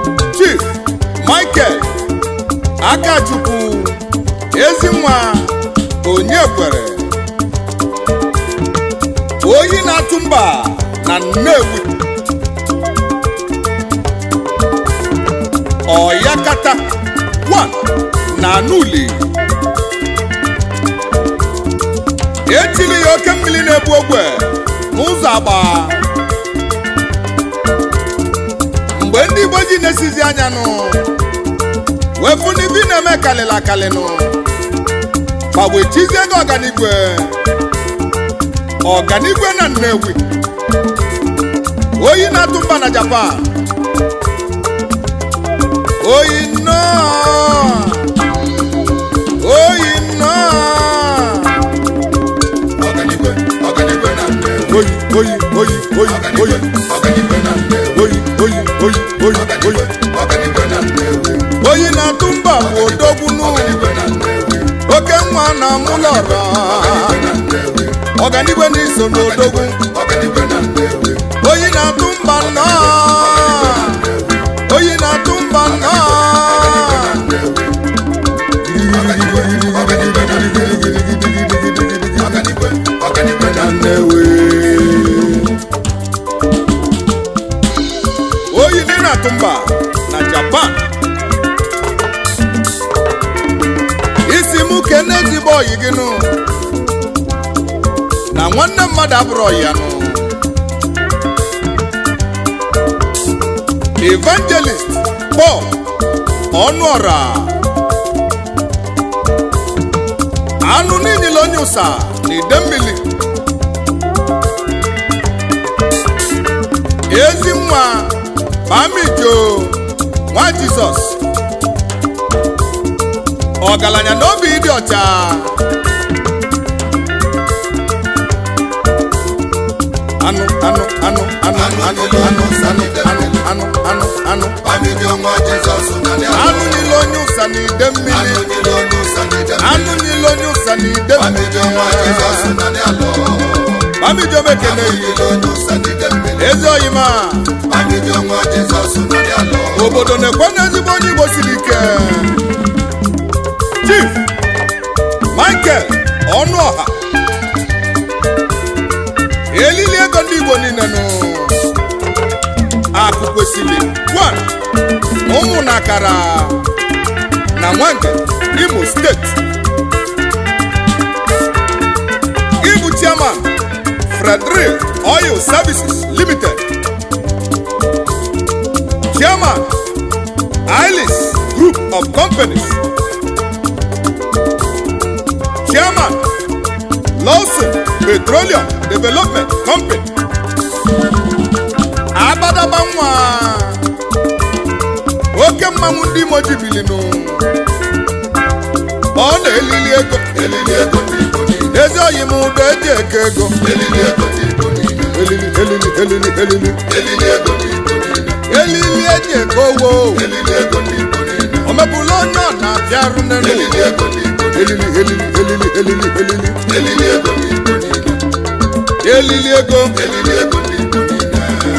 chief michael akachukwu ezinwa onye kwere oyi na-atụ mba na nnewi ọyakata 1 na anuli etili ya oke mmiri na-ebu ogwe n'ụzọ agba mgbe ndị igbo ji na-esizi anya nụ wefu n'ibi na-eme kalịla akalịnụ ma wee chizie gị ọganigwe ọganigwe na nnewi oyi na-atụ mba na japan oyi nnọọ oyi nnọọ ọganigwe ọganigwe na nnewi oyi oyi oyi oyi oyi ọganigwe na nnewi oyi oyi oyi oyi oyi ọganigwe na nnewi oyi na-atụ mba bụ odogbunu ọganigwe na nnewi oke nwa na mụlọrọ na nnewi ọganigwe na-eso n'odogwu ọganigwe na nnewi oyi na-atụ mba nnọọ oyi na-atụ mba nnọọ ọganigwe ọganigwe na nnewi oyi dị na-atụ mba na japan isi mụ kene ezigbo oyi gị nụ na nwanne mmadụ abụrụ ọyi ya nụ evangelist paul ọnụọra anụ niile onye ụsa na ide mmiri ezi nwa mamijo nwa jizọs ọgaranya na obi ịdị ọcha anụ anụ anụ anụ anụ anụ anụ anụ anụ anụ anụ Bamidi ọnwa Jizọs na ndị anụ niile onye ụsa na ide mmiri Anụ niile onye ụsa n'ide mmiri. anụ niile onye ụsa na ide Bamidi ọnwa Jizọs mmiri na ndị alọ. mamijo mekene Anụ niile onye ụsa n'ide mmiri. ezi oyima Bamidi ọnwa Jizọs na ndị alọ. obodo na-ekwe n'ezigbo onye igbo siri ike chief michael ọnụọha elili ego ndị igbo niile nụ akụ kwesịrị 1 ụmụ na akara na nwange imo steeti ịbụ chairman frederick oil services limited chairman Ailis Group of Companies chairman Lawson Petroleum Development Company Abadaba nwa oke mmanwụ ndị Imo jibilinu ọ na-elili ego Elili ego ndị Igbo niile. ezi oyi m ụdọ eji eke ego Elili ego ndị Igbo niile. elili elili elili elili Elili ego ndị Igbo niile. elili eji eke owo Elili ego ndị Igbo niile. o mepụla onye ọ na-abịarụ n'elu Elili ego ndị Igbo niile. elili elili elili elili elili Elili ego ndị Igbo niile. elili ego Elili ego ndị Igbo niile.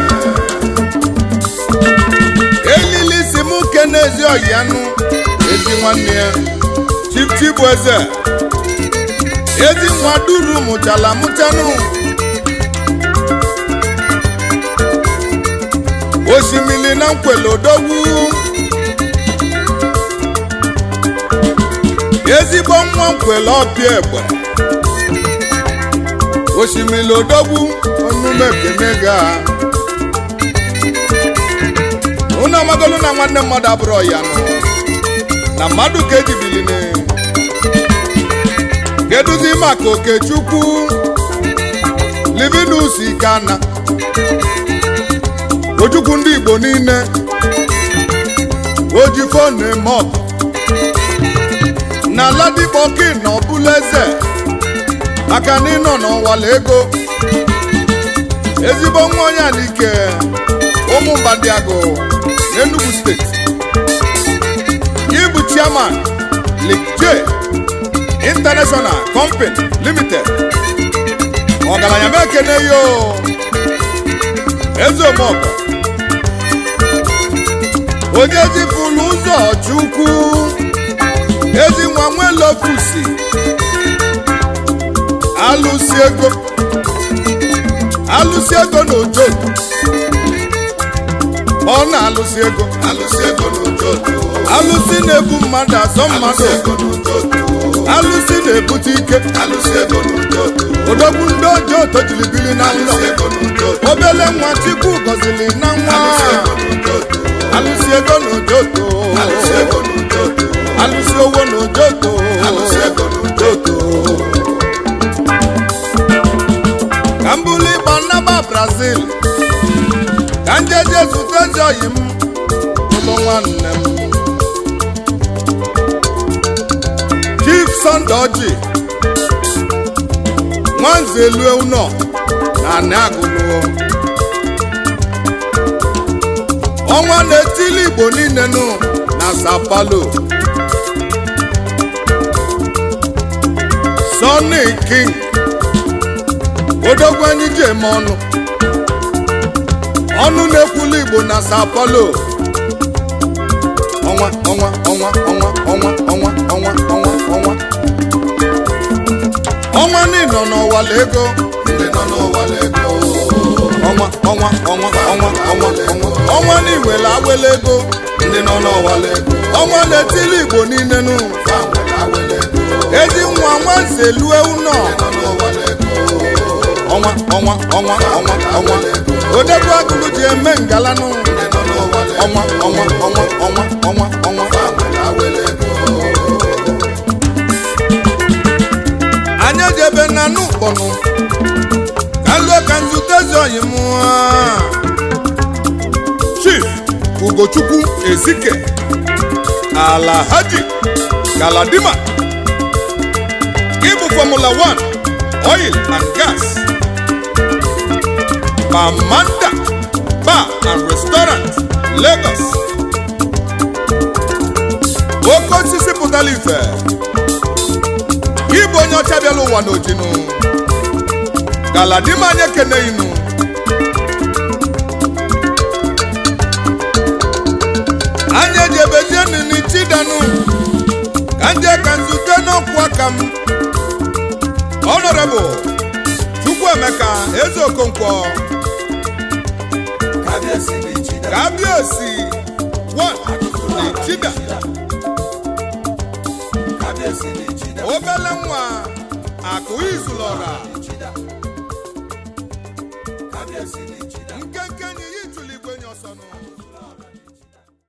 elili si mụ ke n'ezi ọyị anụ ezi nwanne ya chipchi bụ eze ezi nwa duru mụchala mụchanụ osimiri na nkwele odogwu ezigbo nwa nkwele ọbịa egbe osimiri odogwu onume kene ga unu amagolu na nwanne mmadụ abụrụ ya nụ na mmadụ ka ejibiline keduzi maka okechukwu livinus ikana ojukwu ndị igbo niile ojifo na-eme ọgụ na ladikpoki na ọbụla eze maka na ịnọ n'ọwala ego ezigbo nwa onye alike ụmụ mbadiagụ n'Enugu steeti ịbụ chairman Lake J International Company Limited ọgaranya m ekene yo eze omeọgọ onye zipụrụ ụzọ chukwu ezi nwa nwelokusi alụsi ego alụsi ego na ojo ọ na-alụsi ego alụsị ego n'ụtụtụ alụsi na-ebu mmadụ azọ alụsị mmadụ ego n'ụtụtụ alụsi na-ebute ike alụsị ego n'ụtụtụ odogwu ndị ọjọọ tojilibili na nlọ alụsị ego n'ụtụtụ obele nwa chukwu gọziri na nwa alụsị ego n'ụtụtụ alụsi ego na ojoto alụsị ego n'ụtụtụ alụsi owo na ojoto alụsị ego n'ụtụtụ ka m bụrụ ịgba nnaba brazil ka m jeje zute ezi oyi m ụlọ nwanne m chief sunday oji nwanze elue ụnọ na anị agụlụ ọnwa na-etili igbo niile nụ na sao paulo sonny king odogwu anyị ji eme ọnụ ọnụ na-ekwulu igbo na sao paulo ọnwa ọnwa ọnwa ọnwa ọnwa ọnwa ọnwa ọnwa ọnwa ọnwa niile nọ n'ụwala ego ndị nọ n'ụwa lego ọnwa ọnwa ọnwa ọnwa ọnwa ọnwa ọnwa n'iwele awele ego ndị nọ n'ụwa lego ọnwa na-etili igbo niile nụ fa nwere awele ego ezi nwa nwanze lue ụnọ nọ n'ụwa lego ọnwa ọnwa ọnwa ọnwa ọnwa odegwu agụlụ ji eme ngalanụ ndị nọ n'ụwa lego ọnwa ọnwa ọnwa ọnwa ọnwa ọnwa fa nwere awele ego anyị ejebe na n'ụkpọnụ ka lụọ ka nzute ezi oyi m chief ugochukwu ezike alahaji galadima ịbụ fọmụla 1 oil and gas pamanda bar and restaurant lagos oke osisi pụtara ife ịbụ onye ọcha bịala ụwa n'ojinu galadima anyị ekeneghinu anyị ejebezie nini chidanu ka nje ka nzute n'ọkwụ aka m honorable chukwuemeka eze okonkwo ka bịa si n'ichi ka abịa osi